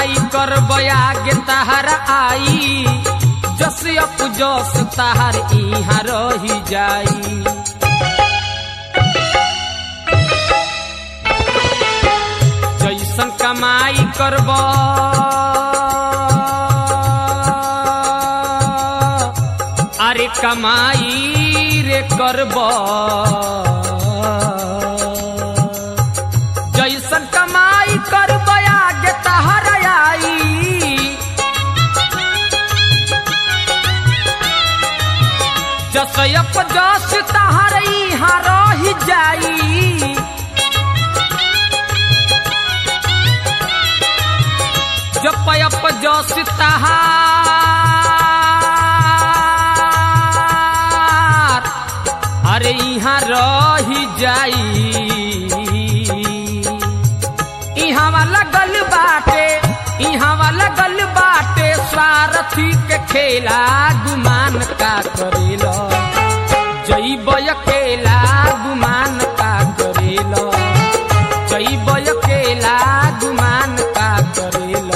कमाई कर बयागे तहर आई जस अप जस तहर इहाँ रही जाई जैसन कमाई करब अरे कमाई रे करब जैसन कमाई करब आगे तहर आई जसयप जस तहर इहाँ रही जाई जपयप जस तहार अरे यहाँ रही जाई इहाँ वाला गल बाटे इहाँ वाला गल बाटे स्वार्थी के खेला गुमान का करेला जैब अकेला गुमान का करेला जैब अकेला गुमान का करेला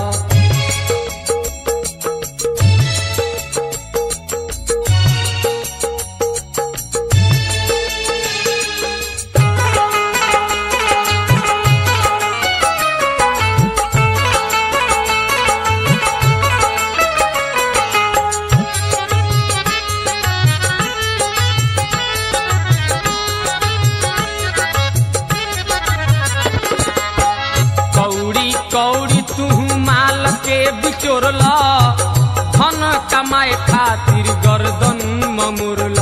कौड़ी कौड़ी तू माल के बिचोरल धन कमाए खातिर गर्दन ममुरल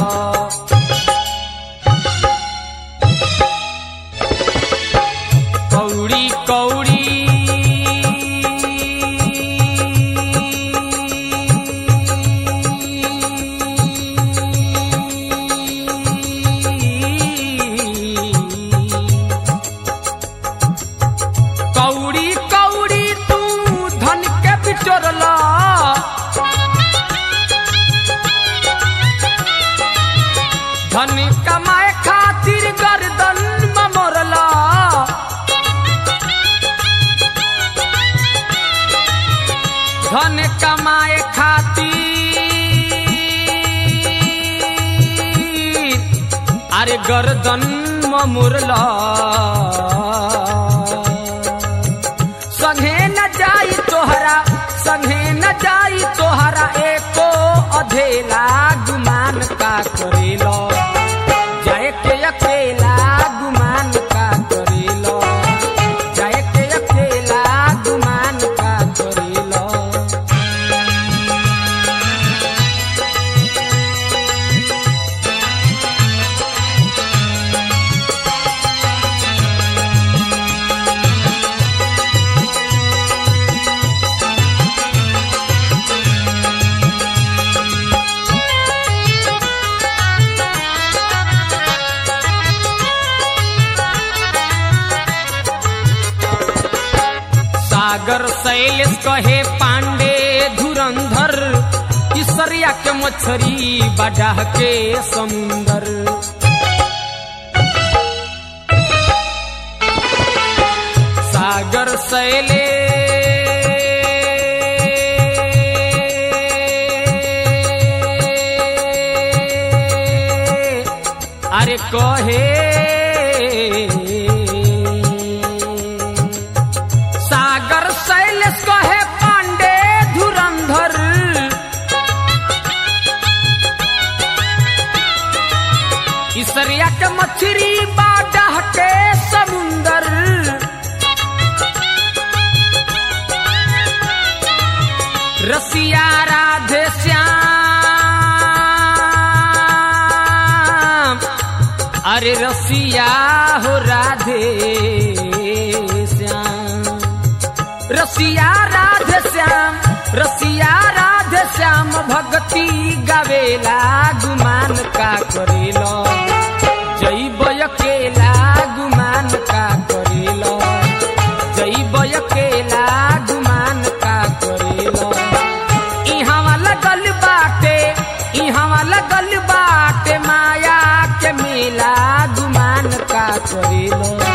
कौड़ी कौड़ी कौड़ी कौड़ी तू धन के बिचोरल धन कमाए खातिर गर्दन ममोरल धन कमाए खातिर अरे गर्दन ममुरला संगे न जाई तोहरा संगे न जाई तोहरा एको अधेला गुमान का करेलो जाए के अकेला गुमान का करेलो जाए के अकेला गुमान का करेलो सागर शैलेश कहे पांडे धुरंधर इसरिया के मछरी बडाह के समुंदर सागर शैले अरे कहे सागर शैलेश कहे पांडे धुरंधर इसरिया के मछरी बाडह के समुंदर रसिया राधे श्याम अरे रसिया हो राधे श्याम रसिया राधे श्याम रसिया राधे श्याम भक्ति गावेला गुमान का करेलो जैब अकेला गुमान का करेलो जैब अकेला गुमान का करेलो इहाँ वाला गल बाटे इहाँ वाला गल बाटे माया के मेला गुमान का करेलो